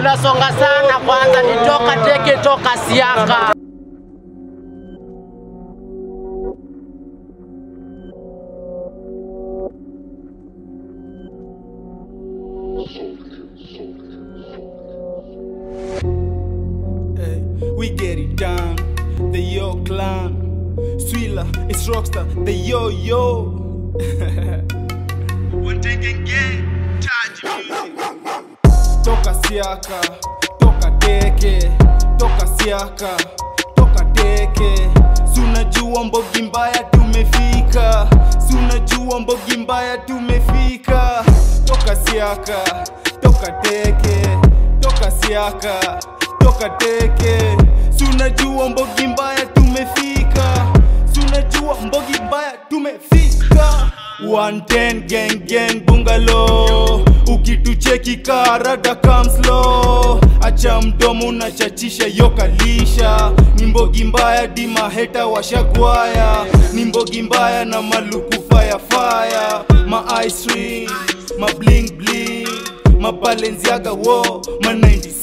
tunasonga sana kwanza, ni toka teke toka siaka. Hey, we get it down. The Yo Clan. Swilla, it's Rockstar. The Yo Yo. One taking game. Touch music. Toka siaka, toka teke, toka siaka, toka teke. Sunajua mbogi mbaya tumefika, sunajua mbogi mbaya tumefika. Toka siaka, toka teke, toka siaka, toka teke. Sunajua mbogi mbaya tumefika, sunajua mbogi mbaya tumefika. 110 gang gang bungalow ukitucheki karada kamslo acha mdomo unachachisha yokalisha ni mbogi mbaya dimaheta washagwaya ni mbogi mbaya na maluku fire fire ma ice ring ma bling bling ma Balenciaga wo ma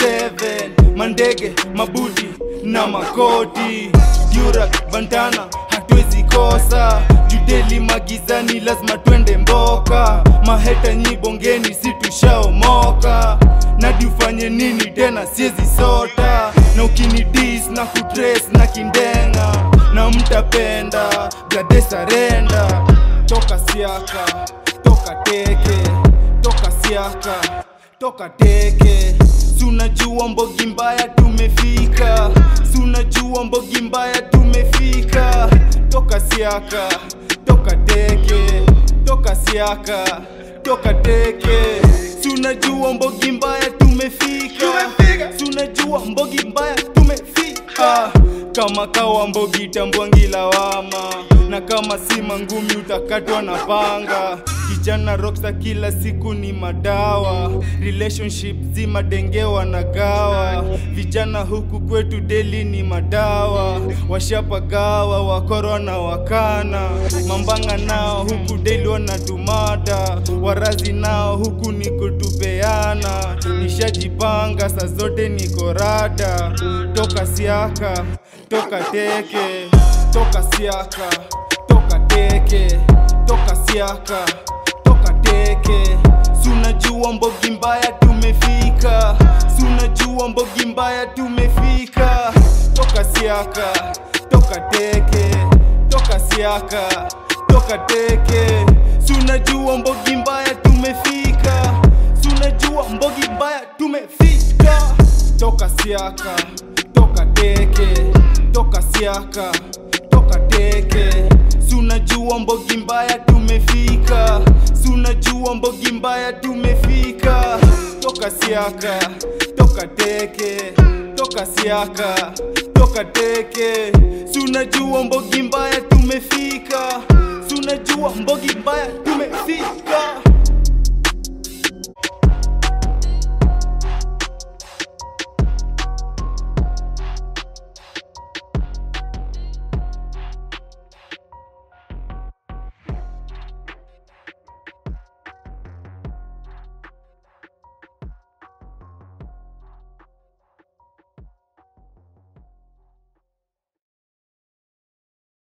97 mandege mabuti na makoti Durak bandana hatuwezi kosa judeli magizani lazima twende mboka maheta nyi bongeni si tushaomoka nadi ufanye nini tena siezi sota na ukinidis na kutres na kindenga na mtapenda bladesarenda toka siaka toka teke toka siaka toka teke sunajua mbogi mbaya tumefika sunajua mbogi mbaya tumefika toka siaka toka teke toka siaka toka teke sunajua mbogi mbaya tumefika sunajua mbogi mbaya tumefika kama kawa mbogi tambwangi lawama na kama si mangumi utakatwa na panga kijana rocksa kila siku ni madawa relationship zima denge wanagawa vijana huku kwetu deli ni madawa washapagawa wakoro na wakana mambanga nao huku deli wanatumada warazi nao huku ni kutupeana nishajipanga saa zote niko rada toka siaka toka teke toka siaka toka teke toka siaka toka teke sunajua mbogi mbaya tumefika sunajua mbogi mbaya tumefika toka siaka toka teke toka siaka toka teke sunajua mbogi mbaya tumefika sunajua mbogi mbaya tumefika toka siaka toka teke toka siaka toka teke sunajua mbogi mbaya tumefika sunajua mbogi mbaya tumefika toka siaka toka teke toka siaka toka teke sunajua mbogi mbaya tumefika sunajua mbogi mbaya tumefika